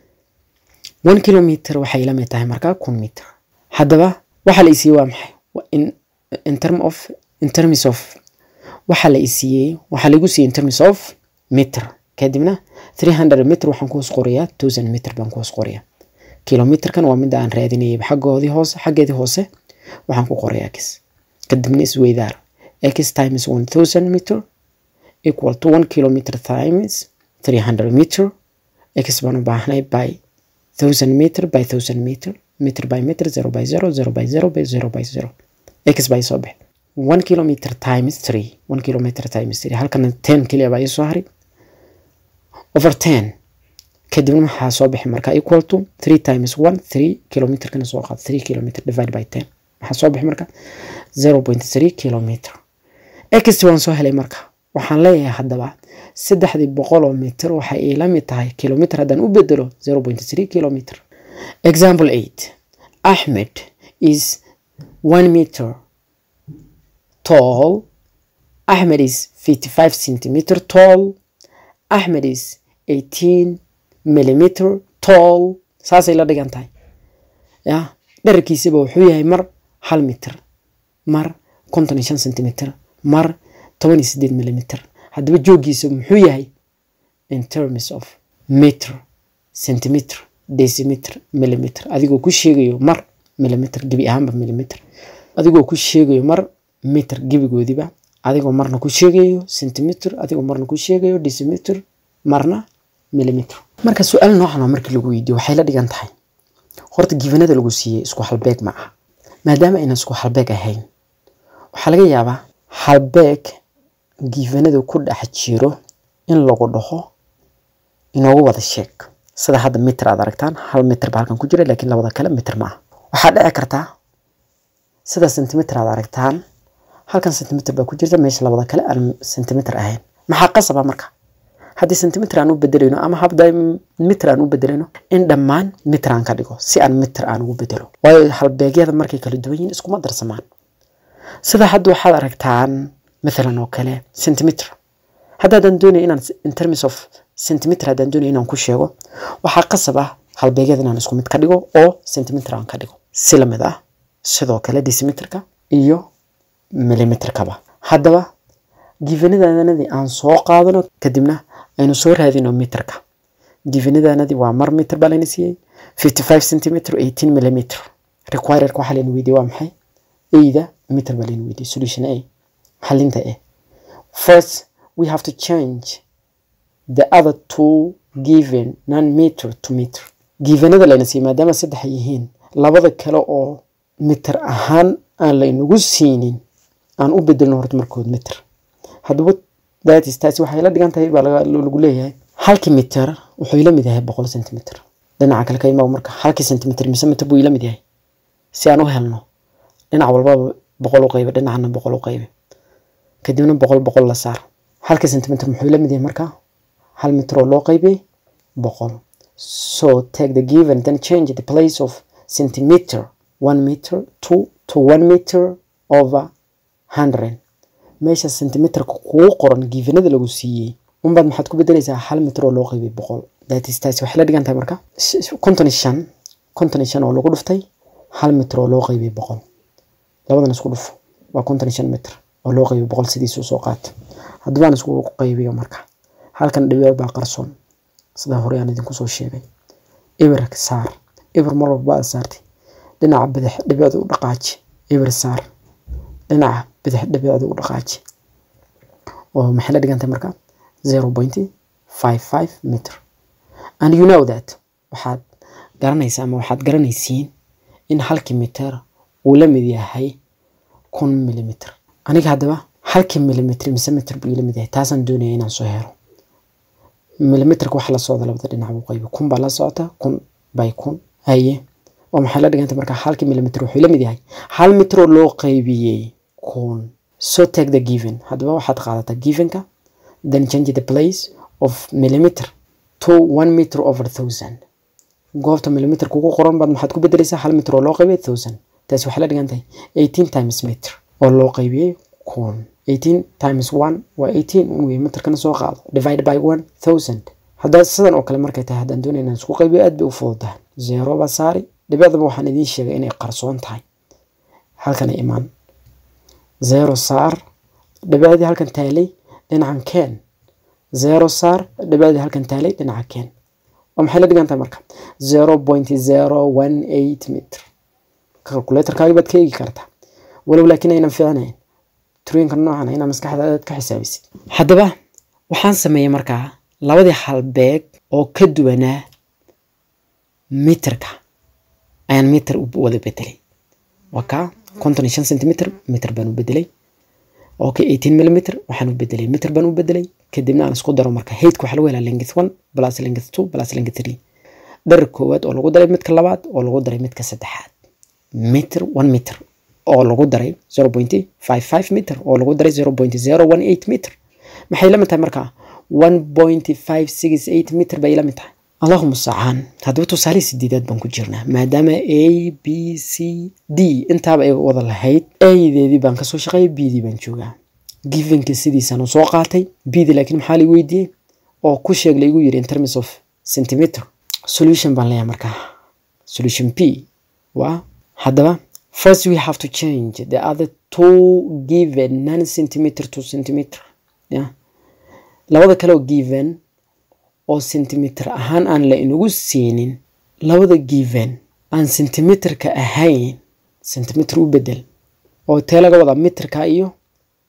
one kilometer waxay la mid tahay markaa kun meter haddaba waxaa la isiiyey waa maxay in, in term of in terms of waxaa la isiiyey waxaa laigu siiyey in terms of meter kadibna 300 meter waxaan ku hoos qorayaa 1000 meter baan ku hoos qorayaa kilometerkan waa midda aan raadinayay xaggoodii hoose xaggeedii hoose waxaan ku qorayaa x kadibna isweydaar x times 1000 meter equal to 1 kilometer times 300 meter x baan u baahnay by 1000 meter by 1000 meter meter by meter 0 by 0 0 by 0 by 0 by 0 x by soo bix 1 kilometer times 3 1 kilometer times 3 halkana 10 keliya baa ii soo haray over 10 kadibna waxaa soo bixi markaa equal to 3 times 1 3 kilometerkana soo qaad 3 kilometer divide by 10 waxaa soo bixi marka 0.3 kilometer x waan soo helay marka waxaan leeyahay haddaba saddexdii boqol oo mitir waxay ila mid tahay kilometer haddaan u bedelo 0.3 kilometer example 8 ahmed is 1 meter tall ahmed is 55 centimeter tall ahmed is 18 millimeter tall saasay la dhigan tahay ya dherarkiisaba wuxuu yahay mar hal mitir mar konton iyo shan centimeter mar toban iyo sideed millimeter haddaba joogiisa muxuu yahay in terms of meter centimeter decimeter millimeter adigoo ku sheegayo mar millimeter gebi ahaanba millimeter adigoo ku sheegayo mar meter gebigoodiba adigoo marna ku sheegayo centimeter adigoo marna ku sheegayo decimeter marna millimeter marka su-aal noocan oo markii lagu weydiiyo waxay la dhigan tahay horta gifanada lagu siiyey isku halbeeg ma aha maadaama aynan isku halbeeg ahayn waxaa laga yaabaa halbeeg gifanada ku dhex jiro in lagu dhaho inoogu wada sheeg sida hadda mitir aad aragtaan hal mitir ba halkan ku jira laakiin labada kale mitir ma aha waxaa dhici kartaa sida centimeter aad aragtaan halkan centimeter baa ku jirta meesha labada kale aan centimeter ahayn maxaa qasaba marka haddii centimeter aan u bedelayno ama habda mitir aan u bedelayno in dhammaan mitir aan ka dhigo si aan mitir aan ugu bedelo waayo halbeegyada markay kala duwan yihiin iskuma darsamaan sida hadda waxaad aragtaan mathalan oo kale centimeter haddaadan doonaya inaan in terms of centimeter haddaan doonaya inaan ku sheego waxaa qasab ah halbeegyada inaan isku mid ka dhigo oo centimeter aan ka dhigo si lamid ah sidoo kale decimeterka iyo millimeterkaba haddaba gifanadaanadii aan soo qaadano kadibna aynu soo raadino miterka gifanadaanadii waa mar mitir baa layna siiyey fifty five centimeter eighteen millimeter requirerka waxaa layna weydiiyey waa maxay eyda mitir baa layna weydiiyey solution a xalinta a first we have to change the other two given non meter to meter gifanada layna siiyey maadaama saddex ay yihiin labada kale oo mitir ahaan aan laynagu siinin aan u bedelno horta markood mitir haddaba datis taasi waxay la dhigan tahay baa lagu leeyahay halkii mitir wuxuu ila mid yahay boqol centimeter dhinaca kale ka imaw marka halkii centimeter mise mitir buu ila mid yahay si aan u helno dhinac walbaba boqol u qaybe dhinacana boqol u qaybe kadibna boqol boqol la saar halkii centimeter muxuu ila mid yahay marka hal mitir oo loo qaybiyey boqol so take the given then change the place of centimeter one meter two to one meter over hundred meesha centimeterka kugu qoran gifanada lagu siiyey unbaad maxaad ku bedelaysaa hal mitir oo loo qaybay boqol datis taasi waxay la dhigan tahay marka konton iyo shan konton iyo shan oo lagu dhuftay hal mitir oo loo qaybay boqol labadan isku dhufo waa konton iyo shan mitir oo loo qaybay boqol sidiisuu soo qaato haddabaan isku qaybiyo marka halkan dhibic baa qarsoon sidaa hore aan idinku soo sheegay ibir saar ibir mar walba aad saartay dhinaca bidix dhibicda u dhaqaaji ibir saar dhinaca bidix dhibicda u dhaqaaji oo maxay la dhigantay marka zero point five five meter and you know that waxaad garanaysaa ama waxaad garanaysiin in halkii mitir uu la mid yahay kun millimeter aniga haddaba halkii millimeter mise mitir buu ila mid yahay taasaan doonaya inaan soo helo millimeterka waxa la socda labada dhinac buu qaybi kun baa la socota kun by kun haye oo maxay la dhigantay marka halkii millimeter wuxuu la mid yahay hal mitir oo loo qaybiyey kun so take the given haddaba waxaad qaadataa givenka then change the place of millimeter to one meter over thousand goobta millimeter kugu qoran baad maxaad ku bedelaysaa hal mitir oo loo qaybiyey thousand taasi waxay la dhigan tahay eighteen times meter oo loo qaybiyey kun eighteen times one waa eighteen un wey mitirkana soo qaado divide by one thousand haddaa sidan oo kale markay tahay haddaan doonay inaan isku qaybiyo aad bay u fududahay zero baa saari dhibicdaba waxaan idiin sheegay inay qarsoon tahay halkan imaan zero saar dhibicdii halkan taalay dhinacan keen zero saar dhibicdii halkan taalay dhinaca keen oo maxay la dhigan tahay marka zero point zero one eight meter calculatorkaagi baad ka eegi kartaa walow laakiin aynan fiicnayn turooyinka noocan inaa maskaxdaadaad ka xisaabisid haddaba waxaan sameeyey markaa labadii halbeeg oo ka duwanaa mitirka ayaan mitir u wada bedelay waa kaa konton iyo shan centimeter mitir baan u bedelay okay eighteen millimeter waxaan u bedelay mitir baan u bedelay kadibna aan isku daro marka heydka waxaa lagu helaa length one plus length two plus length three dharar koowaad oo lagu daray midka labaad oo lagu daray midka saddexaad mitir one mitir oo lagu daray zero point five five meter oo lagu daray zero point zero one eight meter maxay la mid tahay marka one point five six eight meter bay la mid tahay allahuma sacaan haddaba tusaale sideedaad baan ku jirnaa maadaama a b c d intaaba ay wada lahayd adeedii baan kasoo shaqeeyay b dii baan joogaa givenka sidiisaan soo qaatay b di laakiin maxaa lay weydiiyey oo ku sheeg laygu yiri in terms of centimeter solution baan leeyahay markaa solution p waa haddaba first we have to change the other two given nine centimeter to centimeter yeah. labada kale oo given oo centimeter ahaan aan la inagu siinin labada given aan centimeterka ahayn centimeter u bedel oo tee laga wadaa mitirka iyo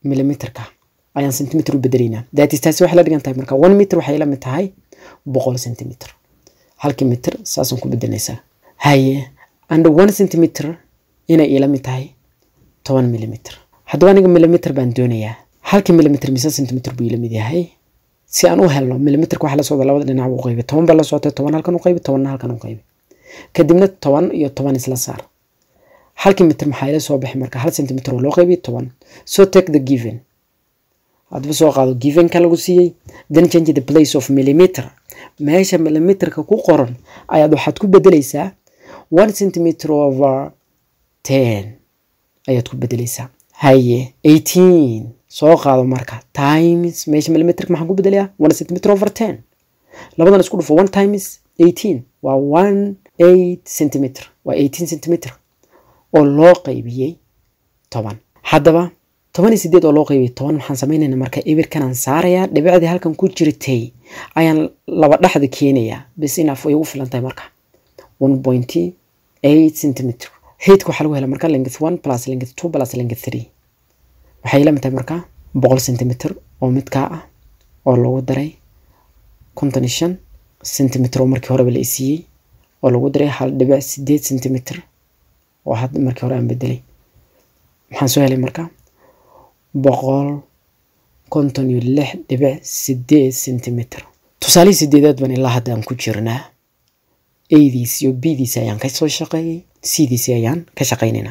millimeterka ayaan centimeter u bedelaynaa that is taasi waxay la dhigan tahay marka one meter waxay la mid tahay boqol centimeter halkii mitir saasaan ku bedelaysaa haye and one centimeter inay ila mid tahay toban millimeter haddaba aniga millimeter baan doonayaa halkii millimeter mise centimeter buu ila mid yahay si aan u helno millimeterka waxaa la socda labada dhinac u qaybi toban baa la socotay toban halkan u qaybi tobanna halkan u qaybi kadibna toban iyo toban isla saar halkii mitir maxaa ila soo baxay marka hal centimeter oo loo qaybi toban so take the given hadba soo qaado givenka lagu siiyey then change the place of millimeter meesha millimeterka ku qoran ayaad waxaad ku bedelaysaa one centimeter over ten ayaad ku bedelaysaa haye eighteen soo qaado marka times meesha millimeterka maxaan ku bedelayaa one centimeter over ten labadan isku dhufo one times eighteen waa one eight centimeter waa eighteen centimeter oo loo qaybiyey toban haddaba toban iyo sideed oo loo qaybiyey toban maxaan sameynayna marka ebirkanaan saarayaa dhibicdii halkan ku jirtay ayaan laba dhexda keenayaa bis inaaf way ugu filan tahay marka one point eight centimeter heydka waxaa lagu hela marka length one plus length two plus length three waxay la mid tahay marka boqol centimeter oo midkaa ah oo lagu daray konton iyo shan centimeter oo markii horeba la isiiyey oo lagu daray hal dhibic sideed centimeter oo had markii hore aan bedelay maxaan soo helay marka boqol konton iyo lix dhibic sideed centimeter tusaalihii sideedaad baan ilaa hadda aan ku jirnaa adiis iyo bdiisi ayaan kasoo shaqeeyey cdiisi ayaan ka shaqeynaynaa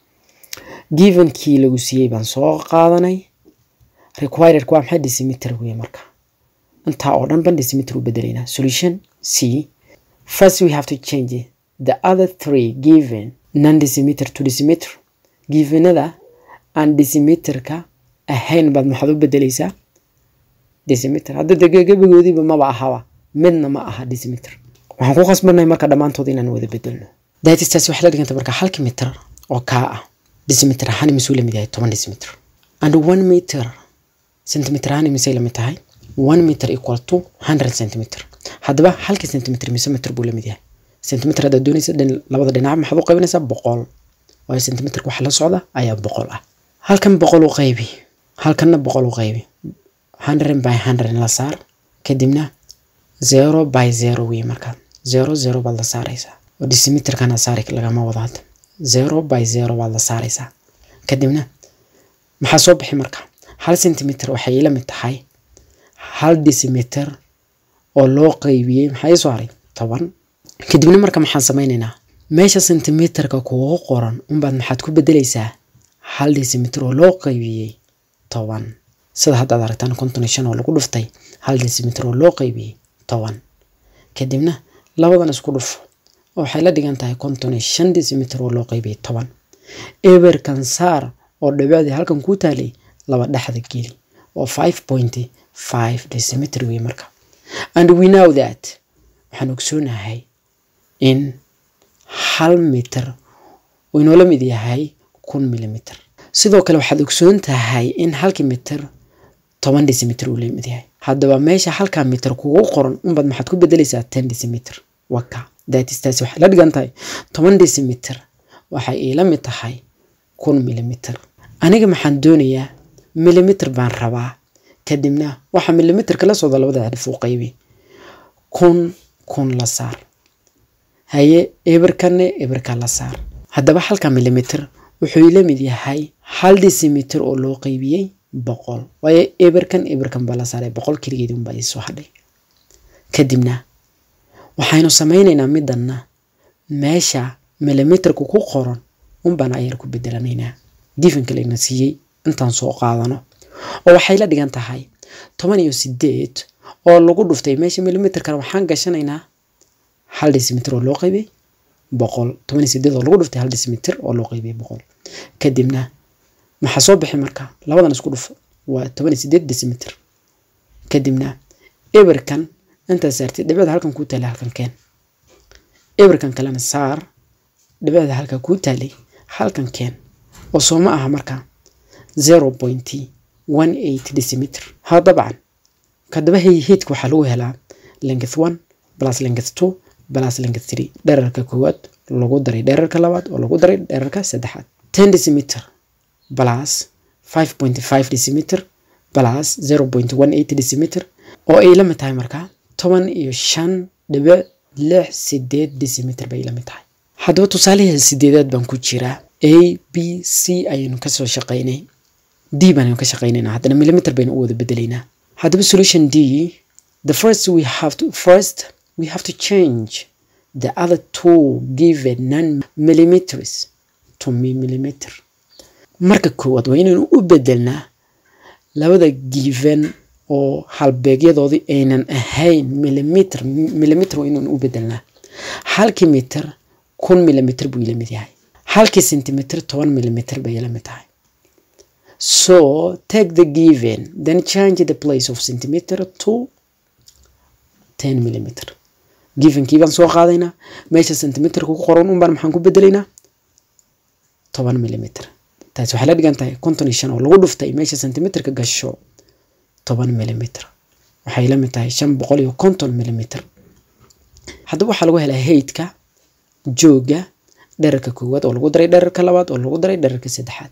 givenkii lagu siiyey baan soo qaadanay requiredka waa maxay decimeter wey marka intaa oo dhan ban decimeter u bedelaynaa solution c first we have to change the other three given non decimeter to decimeter givenada aan decimeterka ahayn baad maxaad u bedelaysaa decimeter hadda degegebagoodiiba maba ahaba midna ma aha decimeter waxaan ku khasbannahay marka dhammaantood inaan wada bedelno daatistaasi waxay la dhiganta marka halki mitir oo kaa ah decimeter ahaan imisuu lamid yahay toban decimeter and one meter centimeter ahaan imisay lamid tahay one meter equal to hundred centimeter haddaba halkii centimeter mise meter buu lamid yahay centimeter haddaad doonaysa labada dhinac maxaad u qaybinaysaa boqol waayo centimeterka waxa la socda ayaa boqol ah halkan boqol u qaybi halkanna boqol u qaybi hundred by hundred la saar kadibna zero by zero wey markaa zero zero baad la saaraysaa oo decimeterkana saari lagama wado hadda zero by zero baad la saaraysaa kadibna maxaa soo bixi marka hal centimeter waxay ila mid tahay hal decimeter oo loo qaybiyey maxaa ii soo haray toban kadibna marka maxaan sameynaynaa meesha centimeterka kugu qoran unbaad maxaad ku bedelaysaa hal decimeter oo loo qaybiyey toban sida haddaad aragtaan konton iyo shan oo lagu dhuftay hal decimeter oo loo qaybiyey toban kadibna labadan isku dhufo oo waxay la dhigan tahay konton iyo shan decimeter oo loo qaybiyey toban eberkan saar oo dhibicdii halkan kuu taalay laba dhexda geli oo five point five decimeter wey marka and we know that waxaan ogsoonahay in hal mitir uu inoola mid yahay kun millimeter sidoo kale waxaad ogsoon tahay in halkii mitir toban decimeter uu lamid yahay haddaba meesha halkaa mitir kugu qoran unbaad maxaad ku bedelaysaa ten decimeter waka daatistaasi waxay la dhigan tahay toban decimeter waxay iila mid tahay kun millimeter aniga maxaan doonayaa millimeter baan rabaa kadibna waxaa millimeterka la socda labada xadhif u qaybi kun kun la saar haye eberkanne eberka la saar haddaba halka millimeter wuxuu ila mid yahay hal decimeter oo loo qaybiyey boqol waayo eberkan eberkan baa la saaray boqol keligeed unbaa iisoo hadhay kadibna waxaynu sameynaynaa midanna meesha millimeterku ku qoran unbaan ayar ku bedelanaynaa gifanka layna siiyey intaan soo qaadano oo waxay la dhigan tahay toban iyo sideed oo lagu dhuftay meesha millimeterkana waxaan gashanaynaa hal decimeter oo loo qaybiyey boqol toban iyo sideed oo lagu dhuftay hal decimeter oo loo qaybiyey boqol kadibna maxaa soo bixi marka labadan isku dhufo waa toban iyo sideed decimeter kadibna eberkan intaa saartay dhibicda halkan kuu taalay halkan keen eberkan kalena saar dhibicda halka kuu taalay halkan keen oo soo ma aha marka zero point one eight decimeter ha dabcan kadaba heydka waxaa lagu helaa length one plus length two plus length three dherarka koowaad lagu daray dherarka labaad oo lagu daray dherarka saddexaad ten decimeter plus five point five decimeter plus zero point one eight decimeter oo ay la mid tahay markaa toban iyo shan dhibic lix sideed decimeter bay la mid tahay haddaba tusaalihii sideedaad baan ku jiraa a b c ayaynu kasoo shaqaynay d baanaynu ka shaqaynaynaa haddana millimeter baynu u wada bedelaynaa haddaba solution d the first we have to first we have to change the other two given nine millimeters to millimeter marka koowaad waa inaynu u bedelnaa labada given oo halbeegyadoodii aynan ahayn millimeter millimeter waa inaynu u bedelnaa halkii mitir kun millimeter buu ila mid yahay halkii centimeter toban millimeter bay ila mid tahay so take the given then change the place of centimeter to ten millimeter givenkii baan soo qaadaynaa meesha centimeterka ku qoran un baan maxaan ku bedelaynaa toban millimeter taasi waxay la dhigan tahay konton iyo shan oo lagu dhuftay meesha centimeterka gasho toban millimeter waxay la mid tahay shan boqol iyo konton millimeter haddaba waxaa lagu helaa haydka jooga dherarka koowaad oo lagu daray dherarka labaad oo lagu daray dherarka saddexaad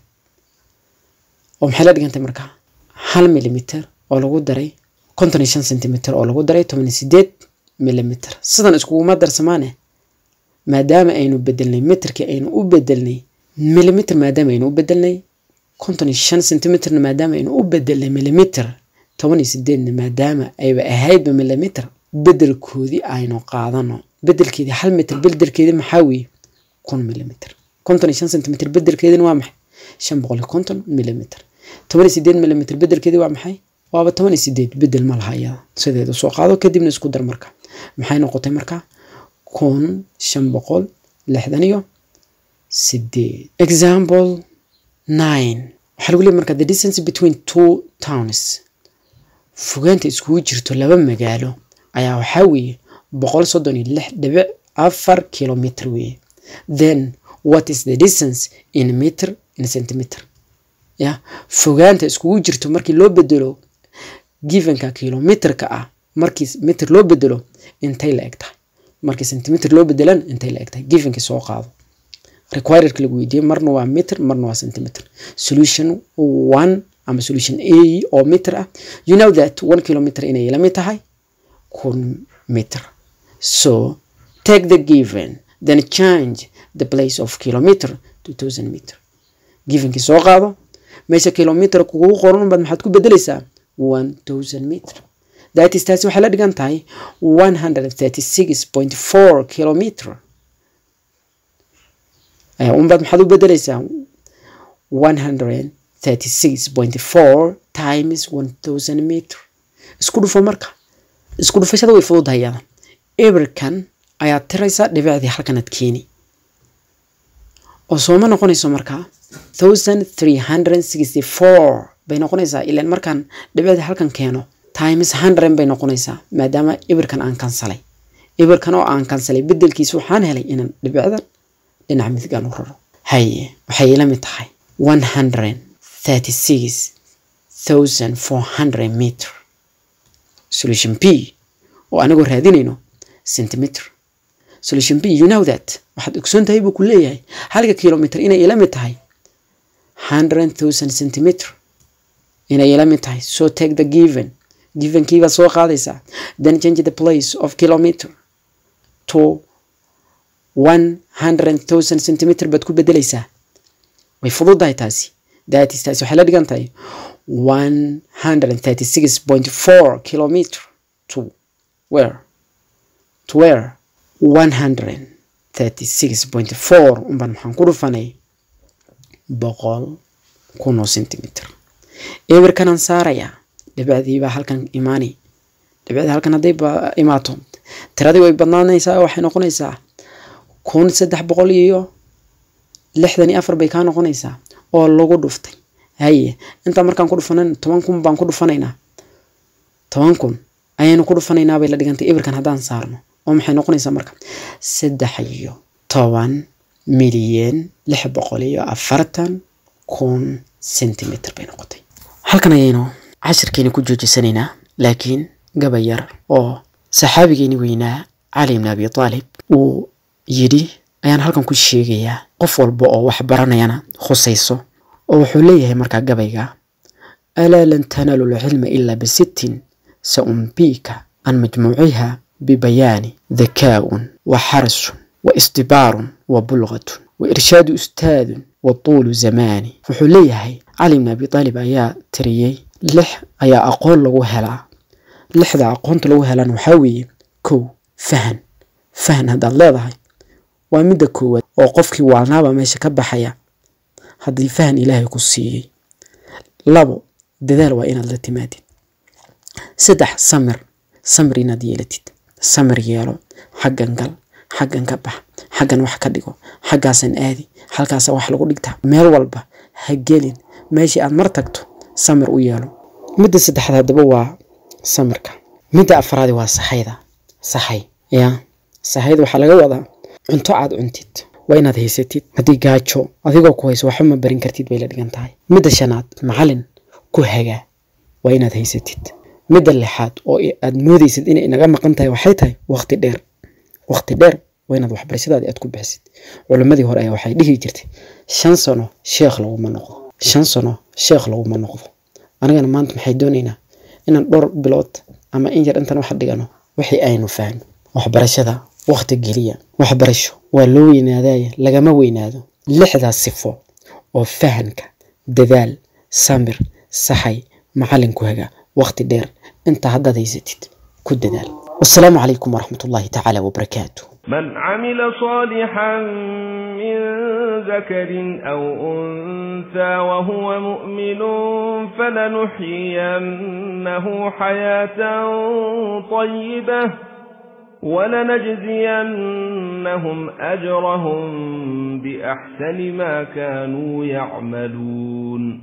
oo maxay la dhigantay markaa hal millimeter oo lagu daray konton iyo shan centimeter oo lagu daray toban iyo sideed millimeter sidan iskuguma darsamaane maadaama aynu bedelnay meterkii aynu u bedelnay millimeter maadaama aynu u bedelnay konton iyo shan centimeterna maadaama aynu u bedelnay millimeter toban iyo sideedna maadaama ayba ahaydba millimeter bedelkoodii aynu qaadano bedelkeedii hal mitir bedelkeedii maxaa weeye kun millimeter konton iyo shan centimeter bedelkeedina waa maxay shan boqol iyo konton millimeter toban iyo sideed millimeter bedelkeedii waa maxay waaba toban iyo sideed bedel ma laha iyada sideeda soo qaado kadibna isku dar marka maxay noqotay marka kun shan boqol lixdan iyo sideed example nine waxaa lagu leeyahy marka the distance between two towns fogaanta iskugu jirto laba magaalo ayaa waxaa weeye boqol soddon iyo lix dhibic afar kilometer weeye then what is the distance in meter in centimeter ya fogaanta iskugu jirto markii loo bedelo givenka kilometerka ah markii meter loo bedelo intay la eg tahay markii centimeter loo bedelan intay la eg tahay givenkii soo qaado requirerka lagu weydiiyey marna waa meter marna waa centimeter solution one ama solution a oo meter ah you know that one kilometer inay la mid tahay kun meter so take the given then change the place of kilometer to thousand meter givenkii soo qaado meesha kilometer kugu qoran baad maxaad ku bedelaysaa one thousand meter that is taasi waxay la dhigan tahay one hundred thirty six point four kilometer unbaad maxaad u bedelaysaa one hundred thirty six point four times one thousand meter isku dhufo marka isku dhufashada way fududahay iyada eberkan ayaad tiraysaa dhibicdii halkanaad keeni oo sooma noqonayso markaa thousand three hundred sixty four bay noqonaysaa ilaan markaan dhibicdii halkan keeno times hundred bay noqonaysaa maadaama eberkan aan kansalay eberkan oo aan kansalay bedelkiisa waxaan helay inaan dhibicdan dhinaca midigaan u raro haye waxay ila mid tahay one hundred thirty six thousand four hundred meter solution b oo anagoo raadinayno centimeter solution b you know that waxaad ogsoon tahay buu ku leeyahay halka kilometer inay ila mid tahay hundred thousand centimeter inay ila mid tahay so take the given givenkiibaad soo qaadaysaa then change the place of kilometer to one hundred thousand centimeter baad ku bedelaysaa way fududahay taasi datis taasi waxay la dhigan tahay one hundred thirty six point four kilometer to where to where one hundred thirty six point four unbaan maxaan ku dhufanay boqol kun oo centimeter eberkanaan saarayaa dhibicdiibaa halkan imaani dhibicdii halkan hadday imaato tiradii way badnaanaysaa waxay noqonaysaa kun saddex boqol iyo lixdan iyo afar bay kaa noqonaysaa oo lagu dhuftay haye intaa markaan ku dhufanan toban kun baan ku dhufanaynaa toban kun ayaynu ku dhufanaynaa bay la dhigantay eberkan haddaan saarno oo maxay noqonaysaa marka saddex iyo toban milyan lix boqol iyo afartan kun centimeter bay noqotay halkan ayaynu cashirkeeni ku joojisanaynaa laakiin gabay yar oo saxaabigeeni weynaa cali ibn abi taalib uu yidhi ayaan halkan ku sheegayaa qof walba oo wax baranayana khusayso oo wuxuu leeyahay markaa gabayga alaa lan tanaalu lcilma ilaa bisittin sa umbiika an majmuuciha bibayaani dakaaun wa xarsun wa isdibaarun wa bulqatun wa irshaadu ustaadun wa tuulu zamaani wuxuu leeyahay cali bn abi taalib ayaa tiriyey lix ayaa aqoon lagu helaa lixda aqoonta lagu helaan waxaa weeye kow fahan fahan haddaad leedahay waa midda koowaad oo qofkii waalnaaba meesha ka baxaya haddii fahan ilaahay ku siiyey labo dadaal waa inaad la timaadid saddex samir samir inaad yeelatid samir yeelo xaggan gal xaggan ka bax xaggan wax ka dhigo xaggaasan aadi halkaasa wax lagu dhigtaa meel walba ha gelin meeshii aad mar tagto samir u yeelo midda saddexaad haddaba waa samirka midda afraadi waa saxayda saxay yaa saxayda waxaa laga wadaa cunto aad cuntid waa inaad haysatid haddii gaajo adigoo ku hayso waxba ma barin kartid bay la dhigan tahay midda shanaad macalin ku hagaa waa inaad haysatid midda lixaad oo aad moodaysid inay inaga maqan tahay waxay tahay waqti dheer waqti dheer waa inaad waxbarashadaadi aad ku bixisid culimmadii hore ayaa waxay dhihi jirtay shan sano sheekh laguma noqdo shan sano sheekh laguma noqdo anigana maanta maxay doonaynaa inaan dhowr bilood ama in yar intaan wax dhigano wixii aynu fahno waxbarashada waqti geliya waxbarasho waa loo weynaadaya lagama weynaado lixdaas sifo oo fahanka dadaal samir saxay macalin ku haga waqti dheer intaa haddaad haysatid ku dadaal wasalaamu calaykum waraxmat ullaahi tacaala wabarakaatu من عمل صالحا من ذكر أو أنثى وهو مؤمن فلنحيينه حياة طيبة ولنجزينهم أجرهم بأحسن ما كانوا يعملون